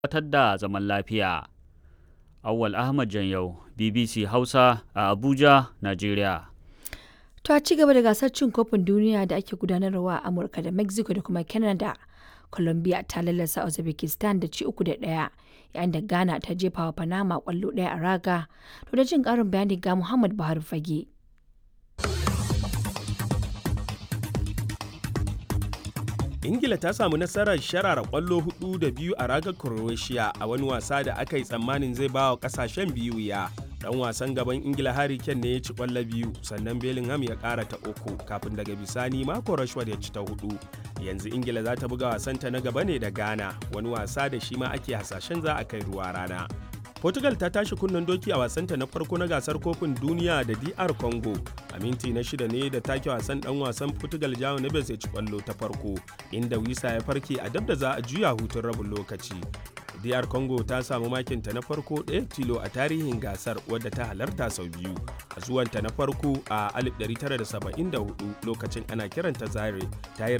tabbatar da zaman lafiya. Awwal Ahmad Janyau, BBC Hausa a Abuja, Najeriya. To a ci gaba da gasar cin kofin duniya da ake gudanarwa a Amurka da Mexico da kuma Canada. Colombia ta lallasa Uzbekistan da ci uku da ɗaya yayin da Ghana ta jefa wa Panama kwallo ɗaya a raga. To da jin ƙarin bayani ga Muhammad Buhari Fage. ingila ta samu nasarar sharara kwallo hudu da biyu a ragar croatia a wani wasa da aka yi tsammanin zai ba wa kasashen biyu ya dan wasan gaban ingila harry kane ne ya ci kwallo biyu sannan bellingham ya kara ta uku kafin daga bisani mako rashford ya ci ta hudu yanzu ingila za ta buga wasanta na gaba ne da ghana wani wasa da shi ma ake hasashen za a kai ruwa rana Portugal ta tashi kunnen doki a wasanta na farko na gasar kofin duniya da DR Congo. A minti na shida ne da take wasan dan wasan Portugal Jao Neves ya ci kwallo ta farko, inda Wisa ya farke a dab da za a juya hutun rabin lokaci. DR Congo ta samu makinta na farko ɗaya tilo a tarihin gasar wadda ta halarta sau biyu. A zuwanta na farko a 1974 lokacin ana kiranta Zaire ta yi